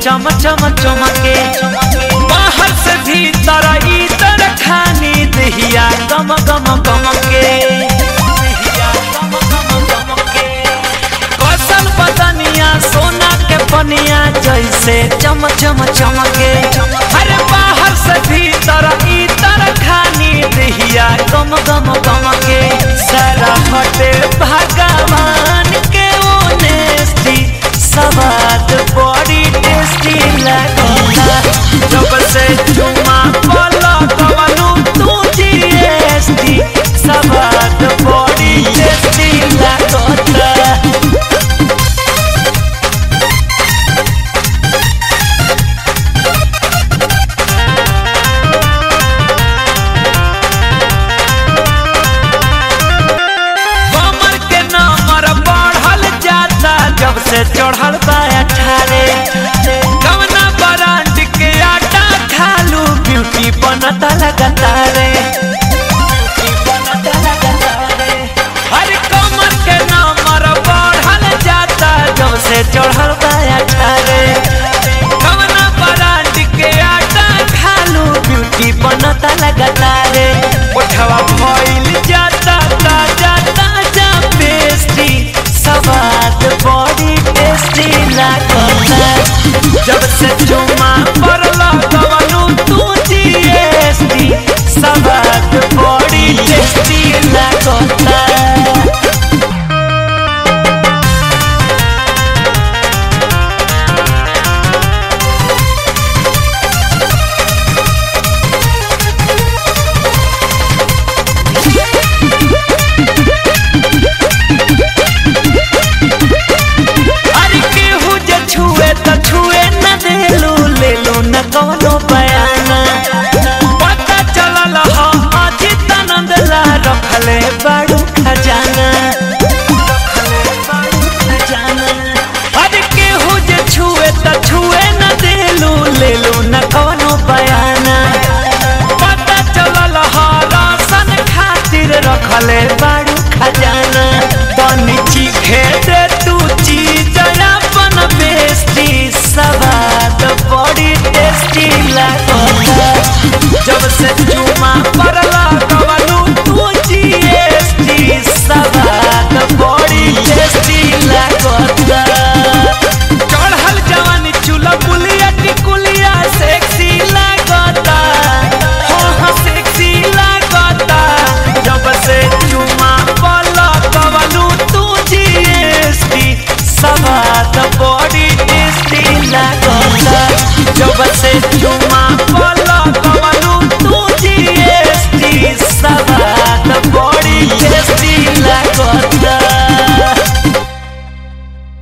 चम चम चमके बाहर से भीतर इतर खानी दहिया गम गम गम के कौशल बदनिया सोना के पनिया जैसे चम चम चमके अरे बाहर से भीतर इतर खानी दहिया गम गम गम के सारा हटे भगवान के ओनेस्टी सवाद बड़ी टेस्टी लगता जब से चुमा बोलो कवनु तू जीएसटी सवाद बड़ी टेस्टी लगता कमर के नंबर बढ़ल जाता जब से चढ़ल बा अठारे कवना ब्रांड के आटा खालू ब्यूटी बनता लगातारे हर कमर के नंबर बढ़ल जाता जब से चढ़ल बा अठारे कवना ब्रांड के आटा खालू ब्यूटी बनता लगातारे उठवा भइल जाता ताजा ताजा पेस्ट्री सवाद बड़ी टेस्टी लागता जब से चुमा पड़ला कवनु तू जीएसटी सवाद